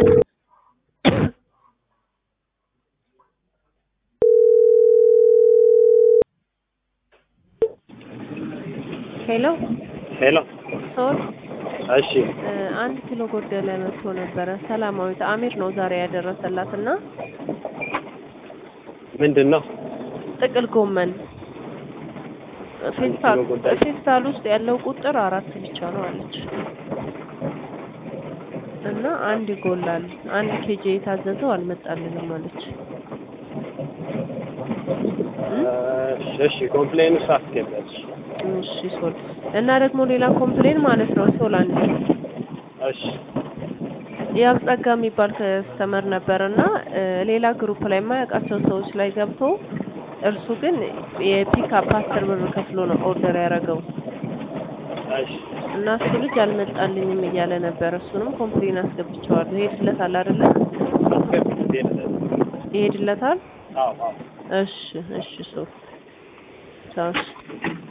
ሄሎ ሄሎ ሶል እሺ አንድ ኪሎ ጎደለ መጥቶ ነበረ። ሰላማዊት አሚር ነው ዛሬ ያደረሰላት እና ምንድን ነው ጥቅል ጎመን ፌስታል ኪሎ ጎደለ? ፌስታል ውስጥ ያለው ቁጥር አራት ብቻ ነው አለች እና አንድ ይጎላል። አንድ ኬጂ የታዘዘው አልመጣልንም አለች። እሺ እሺ ኮምፕሌን ውስጥ አስገባች እሺ ሶል እና ደግሞ ሌላ ኮምፕሌን ማለት ነው ሶል አንድ እሺ የአብጸጋ የሚባል ከስተመር ነበር እና ሌላ ግሩፕ ላይ የማያውቃቸው ሰዎች ላይ ገብቶ እርሱ ግን የፒክአፕ አስር ብር ከፍሎ ነው ኦርደር ያደረገው እሺ እና እሱ ልጅ አልመጣልኝም እያለ ነበር። እሱንም ኮምፕሌን አስገብቼዋለሁ። ይሄድለታል አይደለ? አስገብቼ ነበር። ይሄድለታል። አዎ አዎ እሺ እሺ ሶ ቻው እሺ